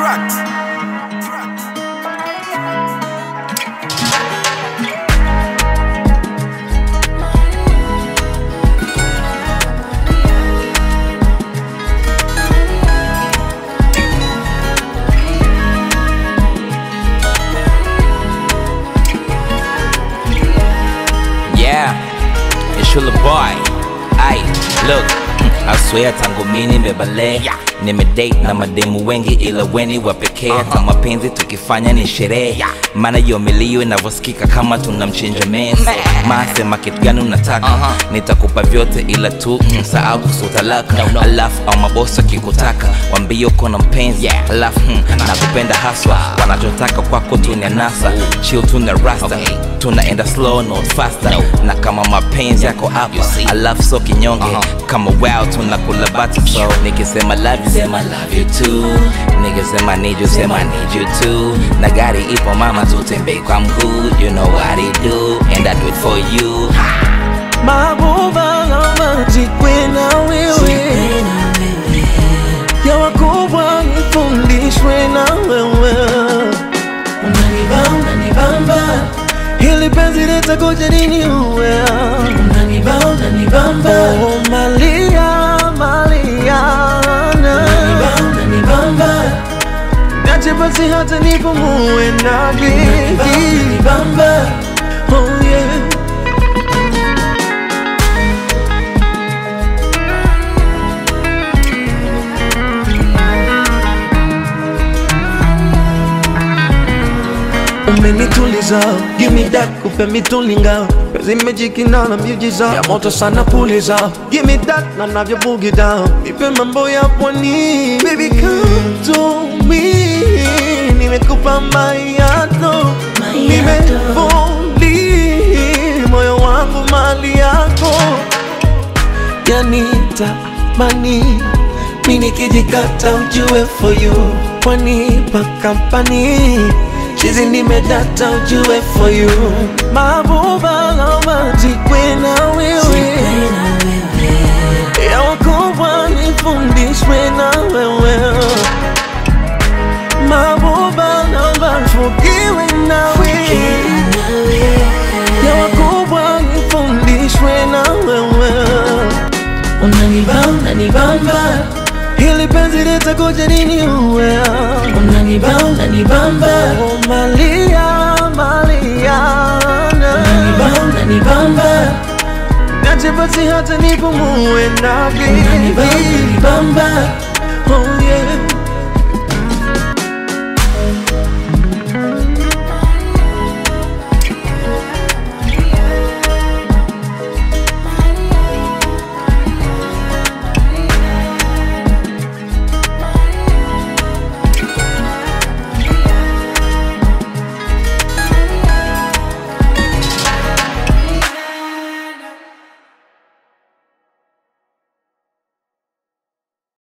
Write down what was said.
Tracks. Tracks. Yeah, it's your little boy. Ay, look, I swear tangu mimi nimebale nimedate na mademu wengi ila weni wa pekee hata mapenzi tukifanya ni sherehe maana hiyo milio inavyosikika kama tunamchinja mesa masema kitu gani unataka nitakupa vyote ila tu msahau kuhusu talaka alafu au mabosi akikutaka wambie uko na mpenzi alafu hmm, nakupenda haswa wanachotaka kwako tu ni anasa chill tuna rasta tunaenda slow not faster na kama mapenzi yako hapa alafu so kinyonge kama wow tunakula bata so nikisema love you sema love you too nikisema need you sema need you too na gari ipo mama tutembei kwa mguu you know what I do and I do it for you mabuba lama jikwe na wewe ya wakubwa nifundishwe na wewe unanibamba nibamba hili penzi litakuja nini uwe unanibamba nibamba oh, malia maliana unanibamba nibamba Nache basi hata nipumue na nibamba oh yeah umenituliza give me that kupe mitulinga pezi mejikina na miujiza ya moto sana puliza give me that na navyo boogie down nipe mambo ya pwani baby come to me nimekupa mayato nimefuli moyo wangu mali yako yanita mani mi nikijikata ujue for you wanipa kampani chizi nimedata ujue for you mabuba lama jikwe na wewe ya wakubwa nifundishwe na wewe mabuba lama fukiwe na wewe ya wakubwa nifundishwe na wewe unanibamba unanibamba hili penzi litakuja nini uwe unanibamba unanibamba oh, malia maliana unanibamba unanibamba nache basi hata nipumue na unanibamba unanibamba oh yeah